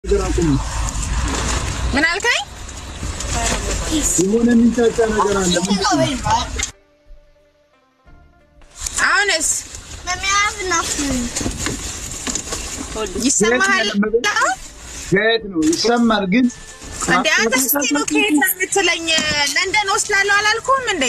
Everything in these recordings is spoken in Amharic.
ነገር አቁም። ምን አልከኝ? የሆነ የሚንጫጫ ነገር አለ። ምንድን ነው? አሁንስ Let me have enough food. ይሰማሃል? ከየት ነው ይሰማል? ግን እንደ አንተ እስኪ ነው ከየት ነው የምትለኝ? ለንደን ወስዳለሁ አላልኩም እንዴ?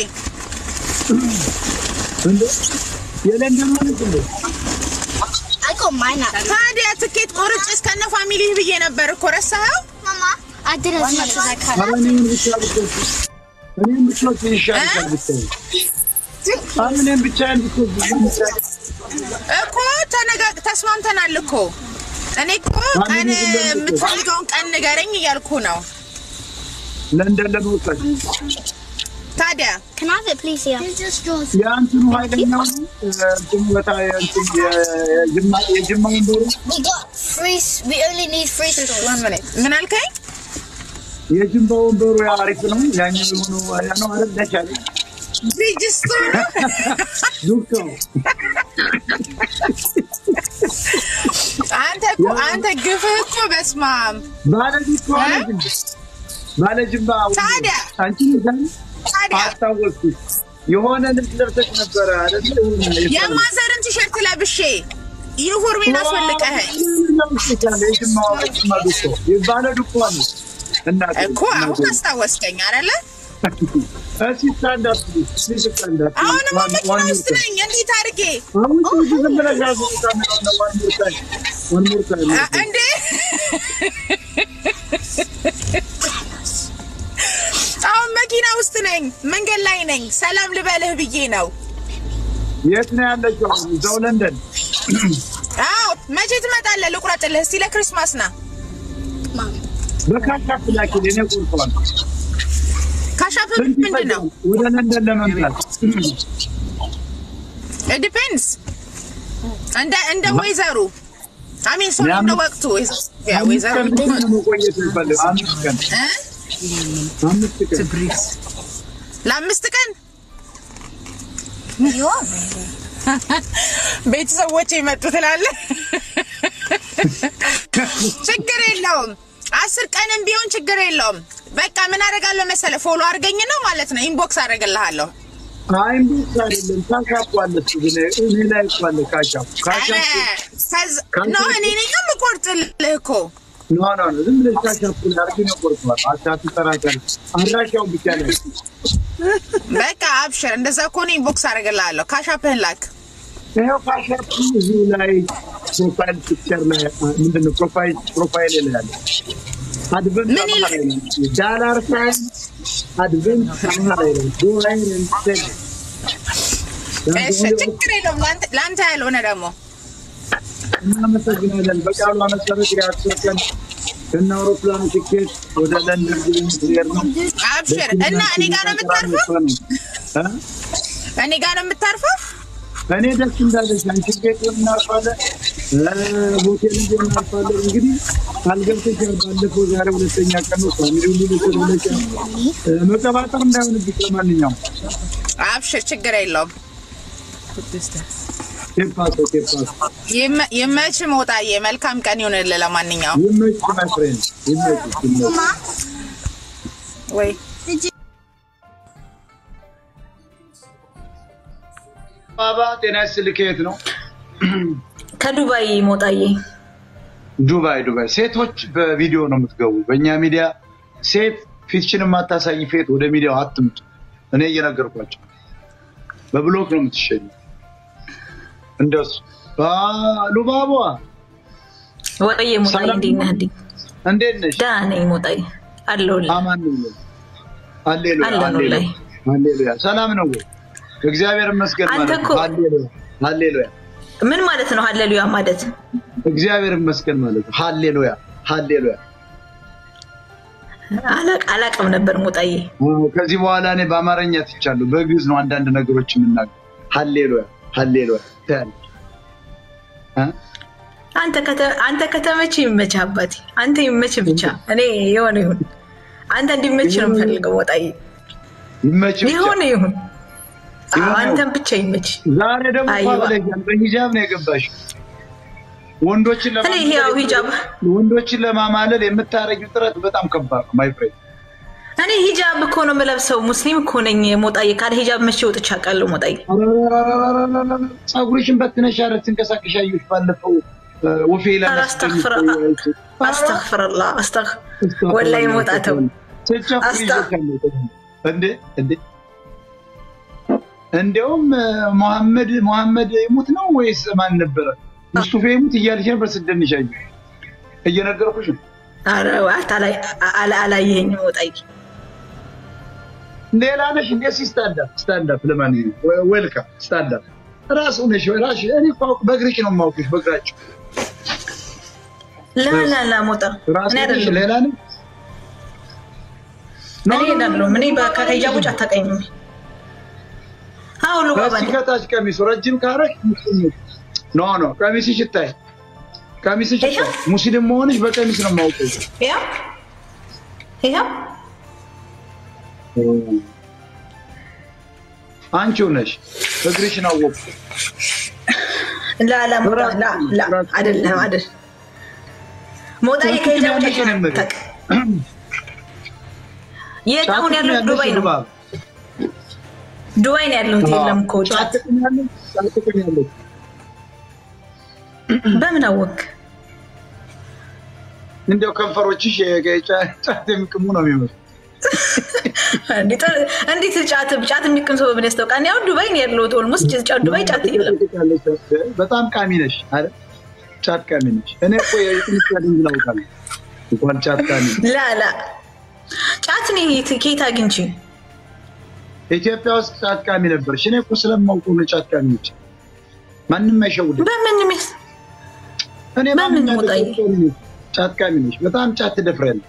እንደ የለንደን ማለት እንደ I got mine up. ታዲያ ትኬት ቆርጬ እስከነ ፋሚሊ ብዬ ነበር እኮ ረሳኸው? Mama, I did as much as I could. ኧረ እኔን ብቻ ብትወስድ እኔን ብትወስድ ይሻልሻል ብትወስድ አሁን እኔን ብቻዬን ብትወስድ እኮ ተነጋ- ተስማምተናል እኮ እኔ እኮ ቀን የምትፈልገውን ቀን ንገረኝ እያልኩ ነው። ለንደን ለመውሰድ ታዲያ Can I have it, please? Yeah. Here's your straws. የአንትኑ ኃይለኛው እንትኑ በታ እንትን የጅማ- የጅማ ወንበሩ We got three. s- We only need three straws. one minute። ምን አልከኝ? የጅማ ወንበሩ ያ አሪፍ ነው። ያኛው የሆነው ያ ነው አይደል? ነቻለ ብሪጅስቶን ዱክቶ አንተ እኮ አንተ ግፍህ እኮ በስመ አብ ባለጅ እኮ አለች እንጂ ባለጅማ ወንበሩ። ታዲያ? አንቺ ይዛል ታዲያ አስታወስኩሽ። የሆነ ልብስ ለብሰሽ ነበረ አይደል? የሆነ የፈረንጅ የማዘርን ቲሸርት ለብሼ ዩኒፎርሜን አስወልቀኸኝ የጅማ የጅማ ዱኮ የባለ ዱኮ ነው እናቴ እኮ አሁን አስታወስከኝ አይደለ? እስኪ ስታንድ አፕ ፕሊዝ፣ ፕሊዝ ስታንድ አፕ። አሁንማ ዋን- መኪና ዋን ሞር ውስጥ ታይም። ነኝ። እንዴት አድርጌ አሁን ትንሽ ዝም ብለሽ ያዙ። ዋን ሞር ታይም፣ ዋን ሞር ታይም። አ- እንዴ አሁን መኪና ውስጥ ነኝ፣ መንገድ ላይ ነኝ። ሰላም ልበልህ ብዬ ነው። የት ነው ያለችው? አሁን እዛው ለንደን። አዎ መቼ ትመጣለህ? ልቁረጥልህ እስቲ ለክርስማስ ና። Mom. በካሻፕ ላኪልኝ፣ እኔ ቆርጠዋለሁ። ካሻፕ ስንት ምንድን ነው? ይፈጃል ወደ ለንደን ለመምጣት? ዲፔንድስ እንደ እንደ ወይዘሩ አሚን ሶሪ ያም- እንደ ወቅቱ ያ አምስት ወይዘሩ ቀን ብቻ ነው መቆየት የምፈልገው። አምስት ቀን እ? አምስት ቀን ለአምስት ቀን You are. ቤተሰቦች የመጡ ትላለህ። ችግር የለውም። አስር ቀንም ቢሆን ችግር የለውም። በቃ ምን አደርጋለሁ መሰለህ? ፎሎ አድርገኝ ነው ማለት ነው። ኢንቦክስ አደርግልሃለሁ። አይም ብቻ አይደለም ካሻፕ አለ እሱ ግን እኔ ላይ እኮ አለ ካሻፕ ኧረ ካሻፕ ከዛ- ኖ እኔ ነኝ የምቆርጥልህ እኮ ኖ ኖ ኖ ዝም ብለሽ ካሻፕ ላይ አርጊ ነው ቆርጠዋል። አቻቱ ተራካል አድራሻው ብቻ ላይ በቃ አብሽር። እንደዛ ከሆነ ኢንቦክስ አደርግልሃለሁ። ካሻፕህን ላክ። ይኸው ካሻፕ እዚሁ ላይ ፕሮፋይል ፒክቸር ላይ ምንድን ነው ፕሮፋይል ፕሮፋይል ላይ ያለ አድቨንት ምን ይላል? አማራ ላይ ዳላር ሳይን አድቨንት አማራ ላይ ዶላር እንትን እሺ ችግር የለውም። ለአንተ- ለአንተ ያልሆነ ደግሞ እናመሰግናለን። በቃሉ መሰረት የአስር ቀን ከነ አውሮፕላኑ ቲኬት ወደ ለንደን ጉብኝት ሊሄድ ነው። አብሽር እና እኔ ጋር ነው የምታርፈው? እ? እኔ ጋር ነው የምታርፈው? እኔ ደስ እንዳለች አንቺ ቤት እናርፋለን፣ ሆቴል እንጂ እናርፋለን። እንግዲህ አልገብተሽ ባለፈው ዛሬ ሁለተኛ ቀን ነው። ፋሚሊ ሁሉ ቤተሰብ ብለሽ እ፣ መቀባጠር እንዳይሆንብሽ ለማንኛውም አብሽር ችግር የለውም። ቴፓሶ ቴፓሶ ይመ- ይመች ሞጣዬ፣ መልካም ቀን ይሁንልህ። ለማንኛውም ይመች ማይ ፍሬንድ ይመች ይመች Mama, ወይ ባባ ጤና ይስጥልህ። ከየት ነው? ከዱባይ ሞጣዬ ዱባይ ዱባይ። ሴቶች በቪዲዮ ነው የምትገቡ። በእኛ ሚዲያ ሴት ፊትችን የማታሳይ ፌት ወደ ሚዲያው አትምጡ። እኔ እየነገርኳቸው በብሎክ ነው የምትሸኙ። እንደሱ ሉባቧ ወጣዬ ሞጣዬ ሰላም እንዴት ነህ? እንዴ እንዴት ነሽ? ደህና ነኝ ሞጣዬ አለሁልህ። አማን ነው ወይ? ሃሌሉያ አለን ሃሌሉያ ላይ ሃሌሉያ። ሰላም ነው ወይ? እግዚአብሔር ይመስገን አንተ ማለት ነው። እኮ- ሃሌሉያ ሃሌሉያ። ምን ማለት ነው? ሀሌሉያ ማለት እግዚአብሔር ይመስገን ማለት ነው። ሃሌሉያ ሃሌሉያ። አላቅ- አላቅም ነበር ሞጣዬ። አዎ፣ ከዚህ በኋላ እኔ በአማርኛ ትቻለሁ። በግዕዝ ነው አንዳንድ ነገሮች የምናገር። ሃሌሉያ ሃሌሉያ ትያለሽ እ? አንተ ከተ- አንተ ከተመች ይመች አባቴ፣ አንተ ይመች ብቻ። እኔ የሆነ ይሁን አንተ እንዲመች ነው የምፈልገው ሞጣዬ። ይመች ብቻ። የሆነ ይሁን አዎ፣ የሆነ አንተን ብቻ ይመች። ዛሬ ደግሞ አይዋ። ብለሻል። በሂጃብ ነው የገባሽው። ወንዶችን እኔ ይሄ ያው ሂጃብ ወንዶችን ለማማለል የምታደርጊው ጥረት በጣም ከባድ ነው። ማይ ፍሬንድ እኔ ሂጃብ እኮ ነው የምለብሰው። ሙስሊም እኮ ነኝ። ሞጣዬ ካለ ሂጃብ መቼ ወጥቼ አውቃለሁ? ሞጣዬ ፀጉርሽን በትነሽ ኧረ ትንቀሳቀሽ አየሁሽ ባለፈው ወፌ ኧረ አስተግፍር አስተግፍርላ አስተግ ወላሂ ሞጣተው እንዴ እንዴ እንዲያውም መሐመድ መሐመድ ይሙት ነው ወይስ ማን ነበረ? ሙስጡፌ ይሙት እያልሽ ነበር ስትደንሽ አየሁሽ። እየነገርኩሽ ነው። ኧረ አላየኸኝም ሞጣዬ። ሌላ ነሽ እንዴ? እስኪ ስታንዳፕ ስታንዳፕ። ለማንኛውም ዌልካም ስታንዳፕ። ራሱ ነሽ ራሽ እኔ እኮ በእግርሽ ነው የማውቅሽ፣ በእግራችሁ ላላላ ሞጣ ራሱ እኔ ነሽ። አይደለም ሌላ ነሽ እኔ አይደለሁም። እኔ ከሂጃብ ውጭ አታውቀኝም። አዎ ልጓባ ከዚህ ከታች ቀሚሱ ረጅም ካረሽ ኖ ኖ ቀሚስሽ ይታይ፣ ቀሚስሽ ይታይ። ይኸው። ሙስሊም መሆንሽ በቀሚስ ነው የማውቀው። ይኸው ይኸው አንቺው ነሽ እግርሽን አወቅኩ። ላላ ሞጣ ላ ላ አይደለም አይደል ሞጣዬ ከሂጃብ ውጭ አታውቅም። የት አሁን ያለው ዱባይ ነው። ዱባይ ነው ያለሁት። የለም እኮ ውጭ። ጫትቅኛለች በምን አወቅ? እንዲያው ከንፈሮችሽ ጫት የሚቅሙ ነው የሚመስሉ። እንዴት ጫት ጫት የሚቅም ሰው በምን ያስታውቃል? እኔ አሁን ዱባይ ነው ያለሁት። ኦልሞስት ጫት ዱባይ ጫት የለም። በጣም ቃሚ ነሽ አይደል? ጫት ቃሚ ነሽ። እኔ እኮ የጥንቻ ድንግ ላውቃለሁ እንኳን ጫት ቃሚ ላላ ጫት እኔ ከየት አግኝቼ ኢትዮጵያ ውስጥ ጫት ቃሚ ነበርሽ። እኔ እኮ ስለማውቀው ነው ጫት ቃሚ ነች። ማንም አይሸውድም። በምን ሚስ እኔ በምን ማንም ወጣኝ? ጫት ቃሚ ነች። በጣም ጫት ትደፍሪያለሽ።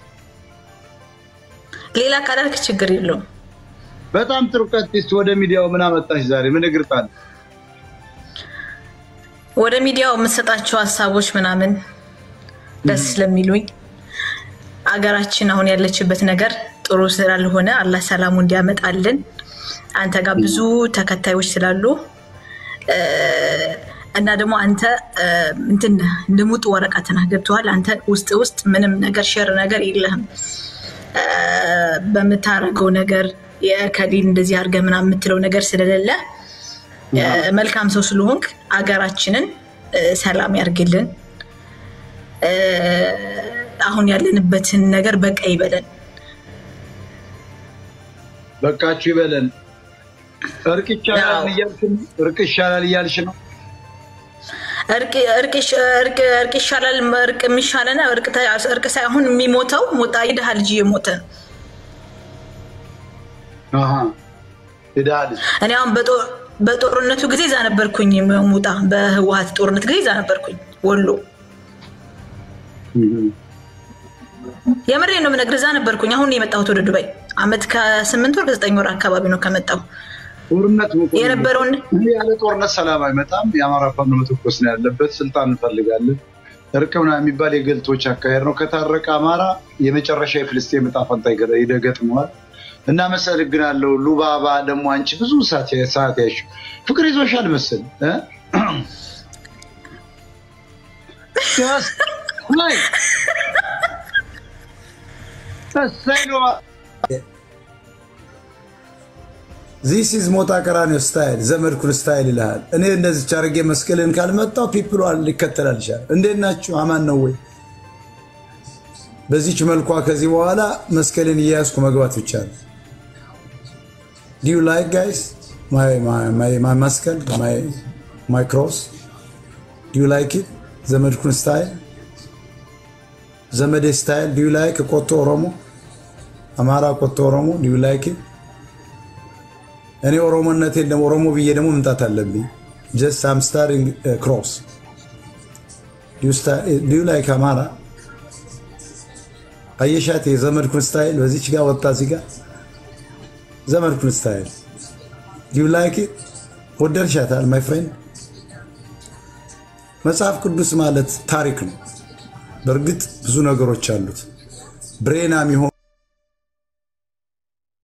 ሌላ ካላልክ ችግር የለውም። በጣም ጥሩ ቀጥስት። ወደ ሚዲያው ምን አመጣሽ ዛሬ? ምን እግር ጣል? ወደ ሚዲያው የምትሰጣቸው ሀሳቦች ምናምን ደስ ስለሚሉኝ አገራችን አሁን ያለችበት ነገር ጥሩ ስላልሆነ አላህ ሰላሙ እንዲያመጣልን አንተ ጋር ብዙ ተከታዮች ስላሉ እ፣ እና ደግሞ አንተ እ፣ እንትን ልሙጥ ወረቀት ነህ ገብቶሃል። አንተ ውስጥ ውስጥ ምንም ነገር ሸር ነገር የለህም እ፣ በምታረገው ነገር የከሊል እንደዚህ አድርገህ ምናምን የምትለው ነገር ስለሌለ እ፣ መልካም ሰው ስለሆንክ አገራችንን እ፣ ሰላም ያርግልን። እ፣ አሁን ያለንበትን ነገር በቃ ይበለን። በቃችሁ ይበለን። እርቅ ይቻላል ያው። እያልሽ ነው? እርቅ ይሻላል እያልሽ ነው? እርቅ እርቅ ይሻ- እርቅ- እርቅ ይሻላል። እርቅ የሚሻለና እርቅ ተ- እርቅ ሳይሆን የሚሞተው ሞጣ የድሃ ልጅ እየሞተ ነው። አሃ የድሃ ልጅ እኔ አሁን በጦ- በጦርነቱ ጊዜ እዛ ነበርኩኝ። ሙጣ በህወሀት ጦርነት ጊዜ እዛ ነበርኩኝ ወሎ። የምሬ ነው የምነግርህ፣ እዛ ነበርኩኝ። አሁን ነው የመጣሁት ወደ ዱባይ። አመት ከስምንት ወር ከዘጠኝ ወር አካባቢ ነው ከመጣሁ ጦርነት መቆም የነበረውን ይህ ያለ ጦርነት ሰላም አይመጣም። የአማራ ፋኖ መተኮስ ነው ያለበት። ስልጣን እንፈልጋለን። እርቅ ምናምን የሚባል የገልቶች አካሄድ ነው። ከታረቀ አማራ የመጨረሻ የፍልስጤም ዕጣ ፈንታ ይገ- ይደገጥመዋል። እናመሰግናለሁ። ሉባባ ደግሞ አንቺ ብዙ ሰዓት ሰዓት ያሽ ፍቅር ይዞሻል መሰል እ? Just like- እሰይ ሉባ ዚስ ኢዝ ሞጣ ቀራኒዮ ስታይል ዘመድኩን ስታይል ይልሃል። እኔ እንደዚህ አድርጌ መስቀልን ካልመጣው ፒፕሉ ሊከተላል ይችላል። እንዴት ናችሁ? አማን ነው ወይ? በዚች መልኳ ከዚህ በኋላ መስቀልን እየያዝኩ መግባት ብቻ ነው። ዲዩ ላይክ ጋይስ ማይ መስቀል ማይ ክሮስ ዲዩ ላይክ ኢት ዘመድኩን ስታይል ዘመዴ ስታይል ዲዩ ላይክ ቆቶ ኦሮሞ አማራ ቆቶ ኦሮሞ ዲዩ ላይክ ኢት እኔ ኦሮሞነቴን ደግሞ ኦሮሞ ብዬ ደግሞ መምጣት አለብኝ። ጀስት አም ስታሪንግ ክሮስ ዲዩ ላይክ አማራ አየሻት የዘመድኩን ስታይል በዚች ጋር ወጣ እዚህ ጋር ዘመድኩን ስታይል ዲዩ ላይክ ወደድሻታል ማይ ፍሬንድ። መጽሐፍ ቅዱስ ማለት ታሪክ ነው። በእርግጥ ብዙ ነገሮች አሉት። ብሬናም የሆኑ